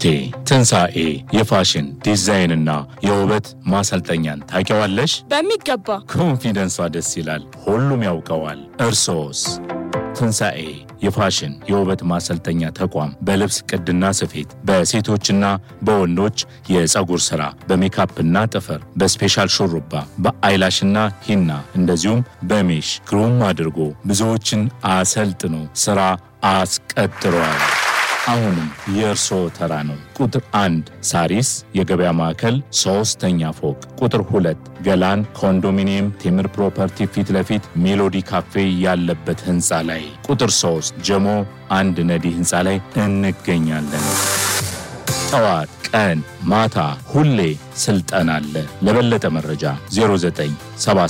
እቴ ትንሣኤ የፋሽን ዲዛይንና የውበት ማሰልጠኛን ታውቂዋለሽ? በሚገባ ኮንፊደንሷ ደስ ይላል። ሁሉም ያውቀዋል። እርሶስ? ትንሣኤ የፋሽን የውበት ማሰልጠኛ ተቋም በልብስ ቅድና ስፌት፣ በሴቶችና በወንዶች የፀጉር ሥራ፣ በሜካፕና ጥፍር፣ በስፔሻል ሹሩባ፣ በአይላሽና ሂና እንደዚሁም በሜሽ ግሩም አድርጎ ብዙዎችን አሰልጥኖ ሥራ አስቀጥሯል። አሁንም የእርስዎ ተራ ነው። ቁጥር አንድ ሳሪስ የገበያ ማዕከል ሶስተኛ ፎቅ፣ ቁጥር ሁለት ገላን ኮንዶሚኒየም ቴምር ፕሮፐርቲ ፊት ለፊት ሜሎዲ ካፌ ያለበት ህንፃ ላይ፣ ቁጥር ሶስት ጀሞ አንድ ነዲ ህንፃ ላይ እንገኛለን። ጠዋት፣ ቀን፣ ማታ ሁሌ ስልጠና አለ። ለበለጠ መረጃ 09